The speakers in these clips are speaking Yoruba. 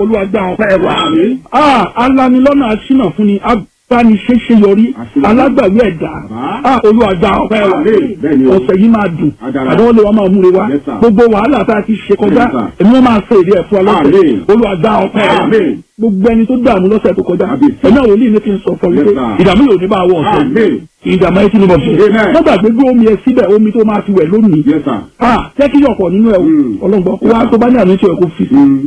olúwa gba ọpẹ́ wa alanilọ́nà aṣínà fún ni abániṣẹ́ṣe yọrí alágbàwí ẹ̀dá olúwa gba ọpẹ́ wa ọ̀sẹ̀ yìí máa dùn àdánwò lè wá máa múre wá gbogbo wàhálà tá a ti ṣe kọjá èmi wọn máa sọ èdè ẹ̀fọ́ ọlọ́sẹ̀ olúwa gba ọpẹ́ wa gbogbo ẹni tó dààmú lọ́sẹ̀ tó kọjá ẹ̀mí àwọn olóyìn ní kí n sọ fún mi pé ìdààmú yóò ní bá wọ ọ̀sẹ̀ ìdààmú ẹ̀ tí ni mo fi wọ́n gbàgbé gbé omi ẹ síbẹ̀ omi tó máa fi wẹ̀ lónìí jẹ́ kí yọ̀pọ̀ nínú ẹ̀ ọlọ́gbọ́n wá tó bá ní àmì tí ẹ̀ kó fi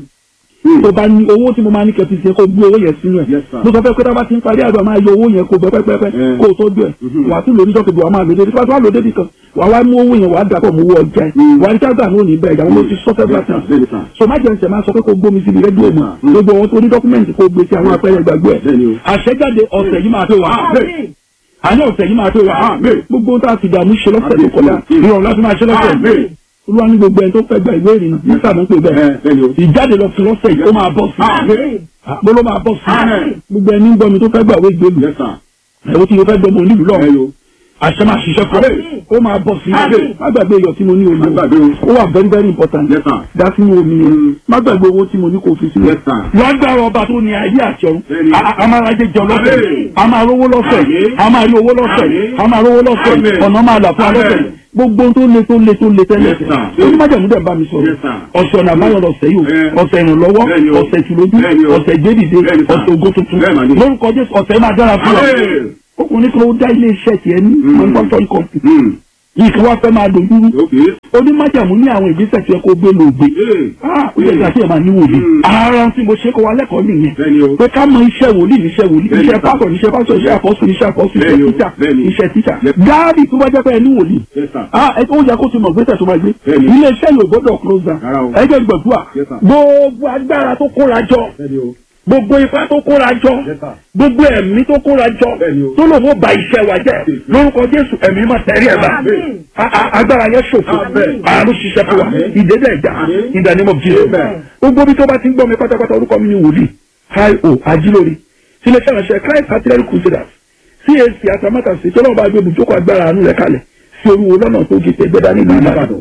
sí tó bá ní owó tí mo máa ní kẹfì sí kó gbé owó yẹn sínú ẹ mo sọ fẹ́ pé tábà ti ń parí àdúrà máa yọ owó yẹn kó gbẹ pẹ́pẹ́pẹ́ kó o tọ́jú ẹ wà á tún lórí jọ́kejì wà á máa lò débi tí wàá lò débi kan wà á wá mú owó yẹn wà á dàpọ̀ mú owó ọjà ẹ wà á ní tágbà ní òní bẹ́ẹ̀ ìyàwó ló ti sọ fẹ́ bàtà so má jẹun sẹ máa sọ pé kó gbómi síbi rédíò mi gbogbo wọn tó ní dọ́kúmẹ̀ntì kó gbé sí àwọn apẹ́rẹ́ ìgbàgbọ́ ẹ àṣẹjáde ọ̀sẹ̀ yìí máa tó wà àní ọ̀sẹ̀ yìí máa tó wà gbogbo tá a ti dààmú ṣe lọ́sẹ̀ tó kọjá ìrọ̀rùn láti máa ṣe lọ́sẹ̀ olúwa ní gbogbo ẹni tó fẹ́ gba ìwé ìrìnnà nígbà tó ń pè bẹ́ẹ̀ ìjáde lọ sí lọ́sẹ̀ yìí ó máa bọ́ sí mo ló máa bọ́ sí gbogbo ẹni ń gbọ́ mi tó fẹ́ gbà wé ìgbélu ẹ̀wọ́n tí mo fẹ́ gbọ́mọ onílù lọ àṣẹ máa ṣiṣẹ́ fún ọ ó máa bọ́ sí má gbàgbé iyọ̀ tí mo ní omi ó wà very very important dá sínú omi yẹn má gbàgbé owó tí mo ní kó fi sílẹ̀ lágbára ọba tó ní ayé àti ọ̀run a máa rajẹ jọ lọ́sẹ̀ a máa rówó lọ́sẹ̀ a máa rí owó lọ́sẹ̀ a máa rówó lọ́sẹ̀ ọ̀nà máa là fún alọ́sẹ̀ gbogbo tó le tó le tó le tẹ́lẹ̀ onímọ̀jẹ̀mú dẹ̀ bá mi sọ̀rọ̀ ọ̀sẹ̀ ọ̀nà àbáyọ̀ lọ̀sẹ̀ yìí ọ̀sẹ̀ ìrànlọ́wọ́ ọ̀sẹ̀ ìtùlójú ọ̀sẹ̀ ìgbédìde ọ̀sẹ̀ ògo tuntun lórúkọ Jésù ọ̀sẹ̀ máa dára fún ọ ọkùnrin kan ó dá ilé iṣẹ́ tiẹ̀ ní manufacturing company yìí kí wọ́n fẹ́ máa dojúrú onímọ̀jẹ̀mú ní àwọn ìgbésẹ̀ tí ẹ kó gbé lògbé ó yẹ kí a ti ẹ̀ máa níwò ní. ara tí mo ṣe kọ́ wa lẹ́kọ̀ọ́ nìyẹn pé ká mọ iṣẹ́ wòlíì níṣẹ́ wòlíì iṣẹ́ pásọ̀ níṣẹ́ pásọ̀ iṣẹ́ àpọ́sù níṣẹ́ àpọ́sù iṣẹ́ tíṣà iṣẹ́ tíṣà gáàdì tó bá jẹ́ pé ẹ ní wòlíì ó yẹ kó ti mọ̀ gbésẹ̀ tó máa gbé ilé iṣẹ́ yóò gbọ́dọ̀ close down ẹgbẹ́ gbọ̀dúà gbogbo agbára tó kóra jọ gbogbo ipá tó kóra jọ gbogbo ẹ̀mí tó kóra jọ tó lòun ó ba iṣẹ́ wa jẹ́ lórúkọ Jésù ẹ̀mí máa tẹ̀rí ẹ̀ bá agbára yẹn ṣòfò àrùn ṣiṣẹ́ fún wa ìdédé ẹ̀dá in the name of Jesus gbogbo bí tó bá ti ń gbọ́ mi pátápátá orúkọ mi ni wòlíì io ajílórí sílẹ̀ ṣàlàṣẹ Christ artillery crusaders CAC atamátàsí tí ọlọ́run bá gbé ibùjókòó agbára àánú rẹ̀ kalẹ̀ sí olúwo lọ́nà tó gé tẹ̀gbẹ́dá nílùú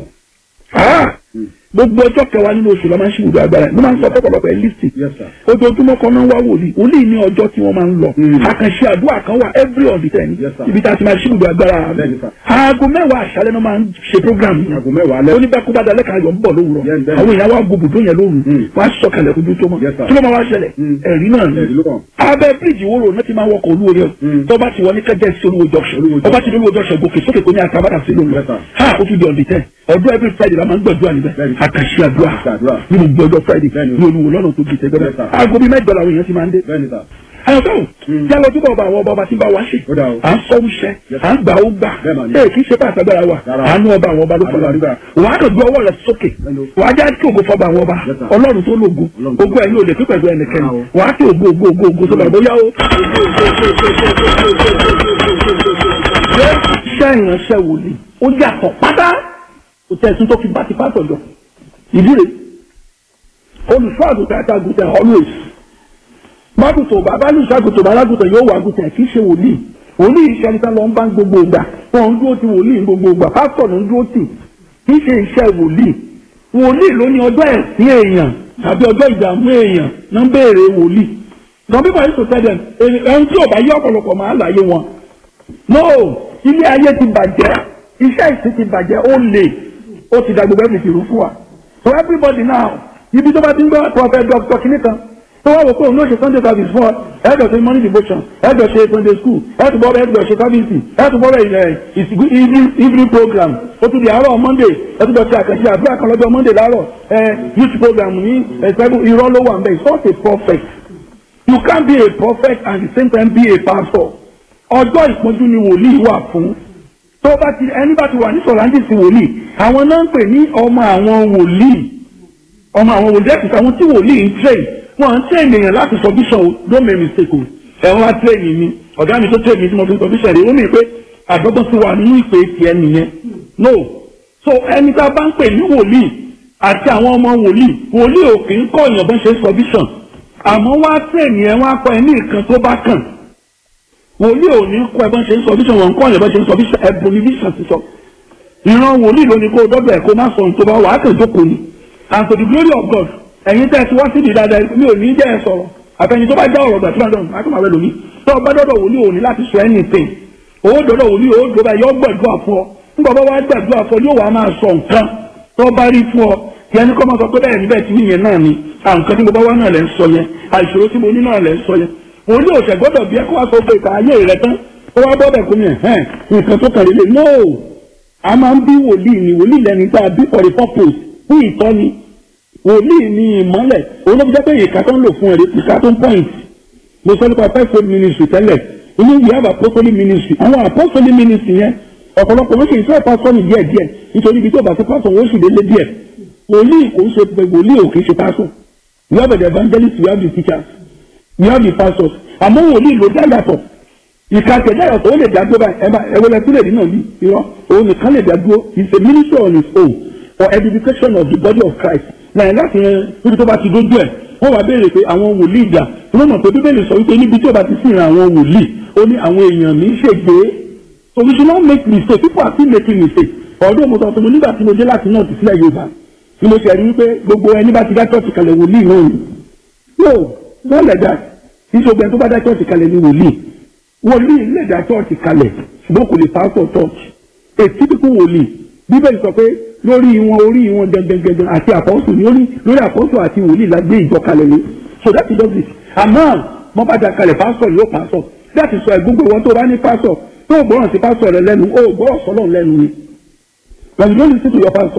Ìbàdàn gbogbo ọjọ́ kẹwàá nínú oṣù lọ́ máa ń ṣe ibùdó agbára mo máa ń sọ pọ̀pọ̀lọpọ̀ ẹ̀ lísì ojoojúmọ́ kan náà wá wòlíì wòlíì ní ọjọ́ tí wọ́n máa ń lọ àkànṣe àdúrà kan wà every on the ten ibi tá a ti máa ṣe ibùdó agbára aago mẹ́wàá àṣálẹ́ náà máa ń ṣe program oníbàkúbàdà lẹ́ka ayọ̀ ń bọ̀ lówùrọ̀ àwọn èèyàn wá gbogbo yẹn lóru wá sọ̀kalẹ̀ ojú tó mọ̀ kí ló máa wá ṣẹlẹ̀ ẹ̀rí náà ni abẹ́ bíríìjì wóró náà ti máa wọkọ̀ olúwo rẹ̀ tó bá ti wọ ní kẹjẹ sí olúwo junction ọba ti olúwo junction gòkè sókè kò ní àtàbàdà sí lóhùn ha ó tún di on the ten ọdún every friday la máa ń gbàdúrà níbẹ̀ àkàṣe àdúrà nínú gbọdọ friday ní olúwo lọ́nà tó gbèsè gbẹdẹ aago bíi mẹ́jọ làwọn èèyàn ti máa ń dé. ayọ̀tọ̀ yálọ tó bá ọba àwọn ọba ọba tí ń bá wa ṣe à ń sọ wúṣẹ à ń gbà ó gbà ee kì í ṣe bá àtàgbára wa àánú ọba àwọn ọba ló fọlọ́ àdúrà wà á kàn gbé ọwọ́ rẹ̀ sókè wà á já kí ògo fọba àwọn ọba ọlọ́run tó lógo ogo ẹ̀ ní olè pípẹ́ gbé ẹnikẹ́ni wà á kí ògo ògo ògo ògo sọba bóyá ó. iṣẹ́ ìránṣẹ́ wòlíì ó yàtọ̀ pátá kò tẹ̀sùn tó fi bá ti pátọ̀ jọ ìdílé olùṣọ́ àgùntàn àti àgùntàn always mágùtò bàbá olùṣọ́ àgùntàn bàbá àgùntàn yóò wà àgùntàn kì í ṣe wòlíì wòlíì iṣẹ́ níta lọ ń bá gbogbo ìgbà wọn ń dúró ti wòlíì gbogbo ìgbà pásítọ̀ ló ń dúró tì kì í ṣe iṣẹ́ wòlíì wòlíì ló ní ọjọ́ ẹ̀sìn èèyàn tàbí ọjọ́ ìdààmú èèyàn ló ń béèrè wòlíì some people used to tell them ẹni tí ò bá yé ọ̀pọ̀lọpọ̀ máa ń láyé wọn no ilé ayé ti bàjẹ́ iṣẹ́ ìsìn ti bàjẹ́ ó lè ó ti da gbogbo ẹ̀fìn ìrú fún wa so everybody now ibi tó bá ti ń gbọ́ prophet doctor kìíní kan tó wá wò pé òun ló ṣe sunday service fún ọ ẹ̀ẹ́dọ̀ ṣe morning devotion ẹ̀ẹ́dọ̀ ṣe sunday school ẹ̀ẹ́dọ̀ bọ́ ẹ̀ẹ́dọ̀ ṣe service ẹ̀ẹ́dọ̀ bọ́ ìsìnkú evening program ó tún di àárọ̀ monday ẹ̀ẹ́dọ̀ ṣe àkànṣe àdúrà kan lọ́jọ́ monday láàárọ̀ ẹ̀ youth program ní ẹ̀ẹ́dọ̀ irọ́ ló wà ń bẹ̀ it's not a prophet you can't be a prophet and at the same time be a pastor ọjọ́ ìpọ́njú ni wòlíì wà fún tó bá ti ẹni bá ti wà ní sọ̀rọ̀ǹdìsì wòlíì àwọn náà ń pè ní ọmọ àwọn wòlíì ọmọ àwọn wòlíì ẹ̀sìn àwọn tí wòlíì ń train wọn ń train èèyàn láti sọ bíṣọ̀ o don't make mistake o ẹ̀wọ̀n á train mi ọ̀gá mi tó train mi tí mo fi sọ bíṣọ̀ rẹ̀ ó mì pé àdọ́gbọ́n ti wà nínú ìpè tiẹ̀ nìyẹn no so ẹni tá a bá ń pè ní wòlíì àti àwọn ọmọ wòlíì wòlíì ò kì í kọ́ èèyàn bó ń ṣe sọ bíṣọ̀ àmọ́ wọ́n á train yẹn wọ́n á kọ́ ẹ ní nǹkan tó bá kàn wòlíì ò ní kọ́ ẹ bá ń ṣe ń sọ bíṣọ̀ wọn kọ́ ẹ bá ń ṣe ń sọ bíṣọ̀ ẹ̀bùn ní bíṣọ̀ ti sọ ìran wòlíì ló ní kó dọ́dọ̀ ẹ̀ kó má sọ ohun tó bá wà á kàn jókòó ni and to the glory of God ẹ̀yin tẹ́ ẹ ti wá síbi dáadáa mi ò ní jẹ́ ẹ sọ̀rọ̀ àfẹni tó bá já ọ̀rọ̀ gbà tí wọ́n dọ̀rùn máa tó máa wẹ̀ lómi tó o bá dọ́dọ̀ wòlíì òní láti sọ anything owó dọ́dọ̀ wòlíì owó dọ́dọ̀ yọ gbàdúrà fún ọ nígbà bá wá gbàdúrà fún ọ yóò wá máa sọ nǹkan tó bá rí fún ọ tí ẹni kọ́ máa sọ pé bẹ́ẹ̀ níbẹ̀ tí yìnyẹn náà ni àǹkan tí mo bá wá náà lẹ́ ń sọ yẹn àìṣòro tí mo ní náà lẹ́ ń sọ yẹn wòlíì òṣè gbọ́dọ̀ bí ẹ kó wá sọ pé ìka ayé rẹ tán ó wá bọ́ bẹ̀ kó mi ẹ̀ nǹkan tó kàn lélẹ̀ no a máa ń bí wòlíì ni wòlíì lẹni tá a bí for a purpose fún ìtọ́ni wòlíì ni ìmọ́lẹ̀ òun ló fi jẹ́ pé ìka tó ń lò fún ẹ̀rí ìka tó ń point mo sọ nípa fivefold ministry tẹ́lẹ̀ inú we have apostolic ministry àwọn apostolic ministry yẹn ọ̀pọ̀lọpọ̀ ló sì ń fẹ́ pásọ̀nì díẹ̀ díẹ̀ nítorí ibi tó bá ti pásọ̀ wọ́n sì délé díẹ̀ wòlíì kò ń ṣe pé wòlíì ò kì í ṣe pásọ̀ we have the evangelists we have the teachers we have the pastors àmọ́ wòlíì ló dá yàtọ̀ ìka tẹ̀dá yàtọ̀ ó lè dá dúró báyìí ẹ̀ma ẹ̀wọ̀lẹ̀ tó lè dín náà bí irọ́ òun nìkan lè dá dúró is a ministry on its own for edification of the body of Christ náà láti yẹn níbi tó bá ti dójú ẹ̀ wọ́n wá béèrè pé àwọn wòlíì ìjà wọ́n mọ̀ pé bíbélì sọ wípé níbi tí ó bá ti sí ìran àwọn wòlíì ó ní àwọn èèyàn mi ṣègbè so we should not make mistake people are still making mistake ọ̀dọ́ mo sọ fún mi nígbà tí mo dé láti náà ti sílẹ̀ Yorùbá ni mo ṣe rí wípé gbogbo ẹni bá ti dá church kalẹ̀ wòlíì náà ni no not like that ìṣògbè tó bá dá church kalẹ̀ ni wòlíì wòlíì lè dá church kalẹ̀ ṣùgbọ́n kò lè pastor church a typical wòlíì bíbélì sọ pé lórí wọn orí wọn gẹgẹgẹgẹ àti àpọ́sù ní orí lórí àpọ́sù àti wòlíì la gbé ìjọ kalẹ̀ ní so that is just it àmọ́ wọ́n bá da kalẹ̀ pásọ̀ yóò pásọ̀ that is why gbogbo wọn tó bá ní pásọ̀ tó gbọ́ràn sí pásọ̀ rẹ lẹ́nu ó gbọ́rọ̀ sọ́lọ̀ lẹ́nu ni when you don't listen to your pastor